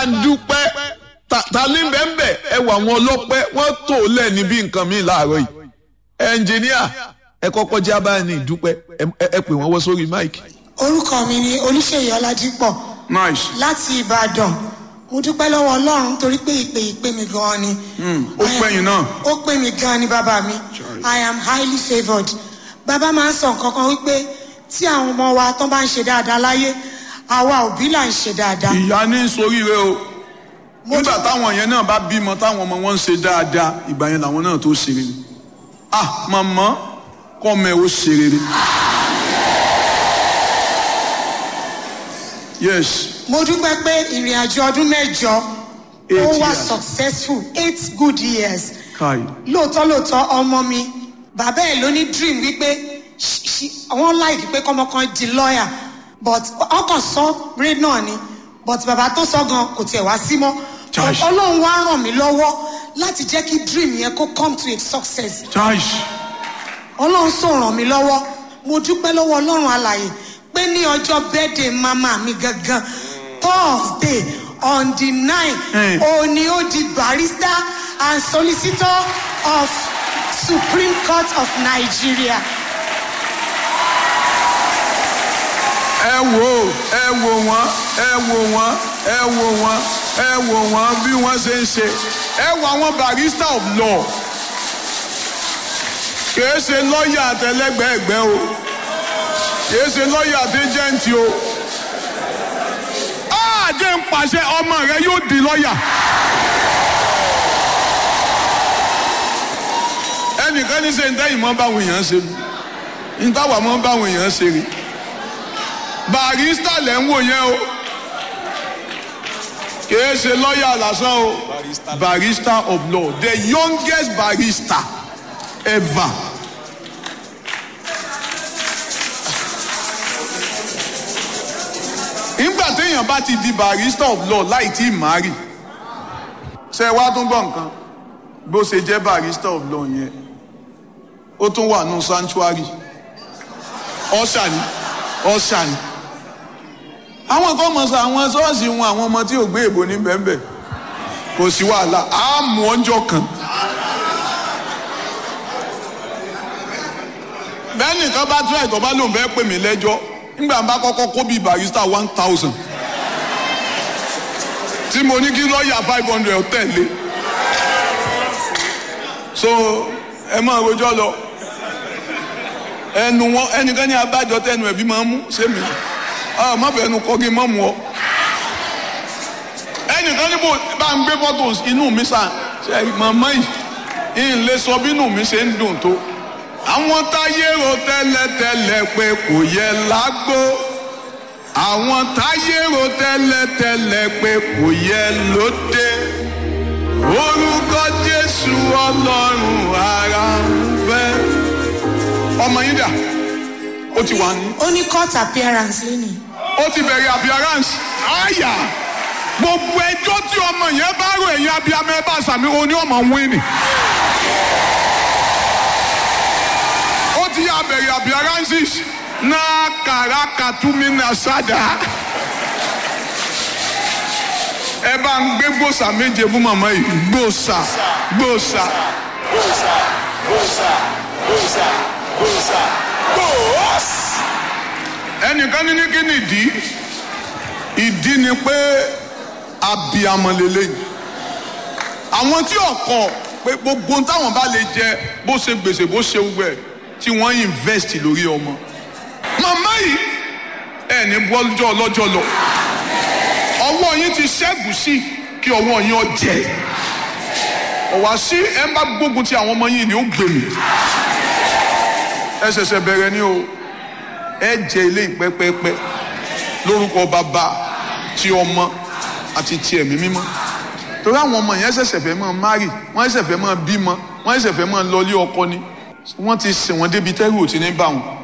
bá ń dúpẹ́ ta ní bẹ́ẹ̀ ẹ wà wọn ọlọ́pẹ́ wọ́n tó lẹ̀ níbi nǹkan mi láàárọ̀ yìí ẹnjìníà ẹ kọ́kọ́ jẹ́ abáyẹnì ìdúpẹ́ ẹ pè wọ́n wọ́ sórí máìkì. orúkọ mi ni olùṣèyí ọládípọ̀ nice. láti ìbàdàn mo dúpẹ́ lọ́wọ́ ọlọ́run torí pé ìpè ìpè mi gan-an ni. ó pẹ́yìn náà. ó pè mí gan-an ni bàbá mi i am highly favoured bàbá máa ń sọ nǹkan kan wípé tí àwọn ọmọ wa tó bá ń ṣe dáadáa láyé àwa òbí là ń ṣe dáadáa. ìyá ní soríire o nígbà táwọn yẹn náà bá bímọ táwọn ọmọ wọn ń ṣe dáadáa ìgbà yẹn làwọn náà tó ṣe rere ah màmá kọ́ mẹ́ ó ṣe rere. yes. mo dúpẹ́ pé ìrìn àjò ọdún mẹ́jọ ó Eight wà years. successful eight good years kai lóòótọ́ lóòótọ́ ọmọ mi bàbá ẹ̀ ló ní dream wípé ṣ- ṣ- wọ́n láìkí pé kọ́mọ kan di lawyer but ọkàn sọ ré náà ni but bàbá tó sọ gan kò tiẹ̀ wá sí mọ́ Josh. ọlọ́run wá ràn mí lọ́wọ́ láti jẹ́ kí dream yẹn kó come to a success charge ọlọ́run sọ ràn mí lọ́wọ́ mo dúpẹ́ lọ́wọ́ ọlọ́run alàyè pé ní ọjọ́ birthday mama mi gangan thursday on the nine Eh. òní ó di barrister and solicitor of supreme court of nigeria. ẹ wò ó ẹ wò wọ́n ẹ wò wọ́n ẹ wò wọ́n ẹ wò wọ́n bí wọ́n ṣe ń ṣe ẹ wò àwọn barrister of law kìí ṣe lọ́ọ̀yà àtẹlẹgbẹ̀ẹ́gbẹ́ o kìí ṣe lọ́ọ̀yà àtẹjẹ́ǹtì o àjẹ́ ń pàṣẹ ọmọ rẹ yóò di lọ́ọ̀yà. ẹnìkan ní sẹ́yìn tẹ́yìn mọ́ báwọn èèyàn ṣe ní táwa mọ́ báwọn èèyàn ṣe rí barista lẹ̀ ń wò yẹn o kìí ṣe lọ́ọ̀yà lásán o barista of law the youngest barista ever. nígbà téèyàn bá ti di barista of law láì tí ì máa rì ṣe wá tún gbọ́ nǹkan bó ṣe jẹ́ barista of law yẹn ó tún wà nù sanctuary ọ̀ṣà ni ọ̀ṣà ni àwọn kan mọ̀ sọ àwọn ṣọ́ọ̀ṣì wọn àwọn ọmọ tí ò gbé èbò ní bẹ́ẹ̀nbẹ́ẹ̀ kò sí wàhálà á mú ọjọ́ kan. bẹ́ẹ̀ nìkan bá tún ẹ̀tọ́ bá lòun fẹ́ pè mí lẹ́jọ́ nígbà bá kọ́kọ́ kó bíi barista one thousand tí mo ní kí lọ́ọ̀yà five hundred tẹ̀lé so ẹ máa rojọ́ lọ ẹnu wọn ẹnìkan ní abájọ tẹnu ẹbí máa ń mú sẹmi ọ má fẹ́ ẹnu kọ́ kí n má mú ọ ẹnìkan níbo bá ń gbé photos inú mi sàn ṣe màmá yìí ń lè sọ bí inú mi ṣe ń dùn tó àwọn táyé ro tẹ́lẹ̀tẹ́lẹ̀ pé kò yẹ lágbó àwọn táyé ro tẹ́lẹ̀tẹ́lẹ̀ pé kò yẹ lóde orúkọ jésù ọlọ́run ara ń fẹ́ ọmọ yín dà ó ti wà ní. ó ní court appearance lónìí. ó ti bẹ̀rẹ̀ appearance àyà gbogbo ẹjọ́ tí ọmọ yẹn bá rò ẹ̀yìn abiyamọ ẹ bá sàmì o ní ọmọ wíìnì. ó ti yà bẹ̀rẹ̀ appearances náà kàràkà túmí náà sádà. ẹ bá ń gbé gbòòsà méje fún màmá yìí gbòòsà gbòòsà. Bosa, bosa, bosa, bosa, bos. ẹnìkan ní ní kí ni ìdí ìdí ni pé abiyamọ lélẹyìn àwọn tí ọkọ pé gbogbo ohun táwọn bá lè jẹ bó ṣe gbèsè bó ṣe wúwẹ tí wọn invest lórí ọmọ màmá yìí ẹ ní bọ́jọ́ ọlọ́jọ́ lọ ọwọ́ yín ti ṣẹ́gun sí kí ọwọ́ yín ọ jẹ ọ̀wá sí ẹ ń bá gbógun ti àwọn ọmọ yín ni ó gbèmí ẹ ṣẹ̀ṣẹ̀ bẹ̀rẹ̀ ni o ẹ jẹ ilé ìpẹ́pẹ́pẹ́ lórúkọ bàbá ti ọmọ àti ti ẹ̀mí mímọ́ torí àwọn ọmọ yẹn ṣẹ̀ṣẹ̀ fẹ́ máa márì wọ́n ṣẹ̀ṣẹ̀ fẹ́ máa bímọ wọ́n ṣẹ̀ṣẹ̀ fẹ́ máa lọlé ọkọ ni wọ́n ti sìn wọ́n débi tẹ́rù ò ti ní bá wọn